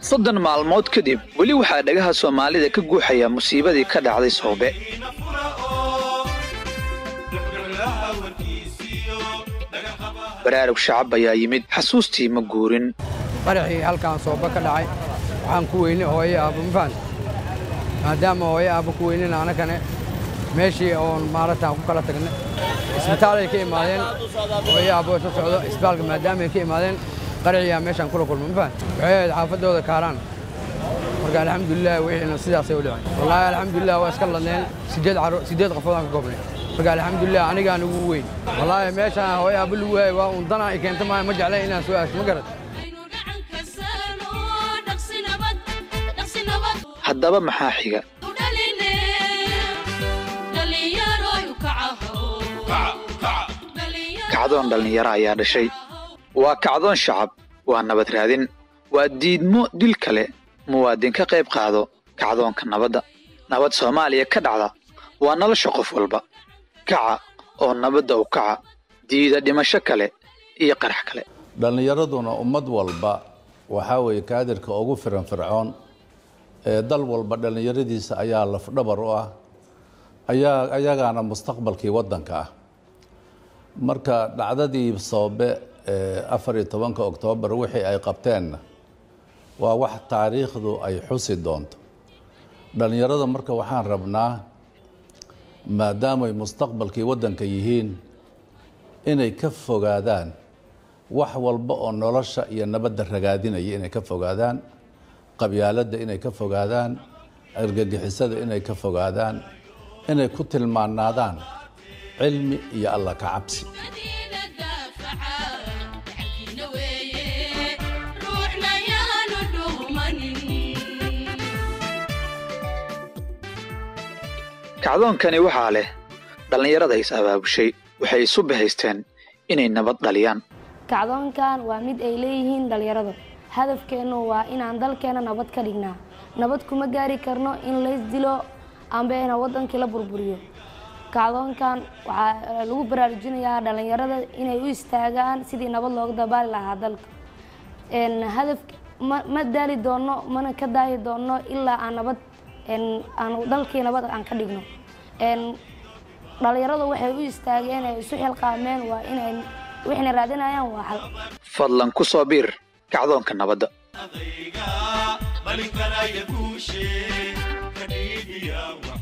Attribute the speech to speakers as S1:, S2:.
S1: soddon maalmood kadib weli waxaa dhagaha soomaalida ka guuxaya musiibadii ka dhacday soobe baraarug shacab ayaa yimid xasuustii ma guurin
S2: qaraxii halkaan sooba ka dhacay waxaan ku weynay hooye aabbo ma fahan maadaama hooye aabbo ku weynayna anakane meeshii oon maaragtaan ku kala tagnay isbitaalay ka imaadeen hooye aabbo isla socdo isbitaalka maadaamaay ka imaadeen qaraxiyaa meeshaan kula kulma ma fahan waxay ahayd xaafaddooda kaaraan marka alxamdulilah wixiina sidaasay u dhiceen wallaahi alxamdulilah waa iska ladneen sideed caro sideed qofood aan ka koobnay marka alxamdulilah anigaan ugu weyn wallaahi meeshaan hooye aabbo lagu waayay waa un danaa i keenta maayo ma jeclay inaan soo aasho ma garad
S1: haddaba maxaa xiga kacdoon dhallinyaro ayaa dhashay waa kacdoon shacab waa nabad raadin waa diidmo dil kale muwaadin ka qayb qaado kacdoonka nabadda nabad soomaaliya ka dhacda waa nolosha qof walba kaca oo nabadda u kaca diida dhimasho kale iyo qarax kale
S3: dhallinyaraduna ummad walba waxaa weeye kaadirka ugu firan fircoon ee dal walba dhallinyaradiisa ayaa lafdhabar u ah ayaa ayagaana mustaqbalkii waddanka ah marka dhacdadii soobe ee afar iyo tobanka oktoobar wixii ay qabteenna waa wax taariikhdu ay xusi doonto dhallinyarada marka waxaan rabnaa maadaamay mustaqbalkii waddanka yihiin inay ka fogaadaan wax walba oo nolosha iyo nabadda ragaadinaya inay ka fogaadaan qabyaaladda inay ka fogaadaan argagixisada inay ka fogaadaan inay ku tilmaanaadaan cilmi iyo alla ka cabsi
S1: kacdoonkani waxaa leh dhallinyarada is abaabushay waxay isu bahaysteen inay nabad dhaliyaan
S4: kacdoonkan waa mid ay leeyihiin dhallinyaradu hadafkeennu waa inaan dalkeena nabad ka dhignaa nabad kuma gaari karno in lays dilo ambeena waddankii la burburiyo kacdoonkan waxaa lagu baraarujinayaa dhallinyarada inay u istaagaan sidii nabad looga dabaali lahaa dalka hadaf ma daali doonno mana ka daahi doonno ilaa aan nabad aan dalkii nabad aan ka dhigno dhallinyaradu waxay u istaageen ay isu xilqaameen waa inay waxayna raadinayaan waa xal
S1: fadlan ku soo biir kacdoonka nabadda
S5: adayga balinkanaya guushe kadhiigiya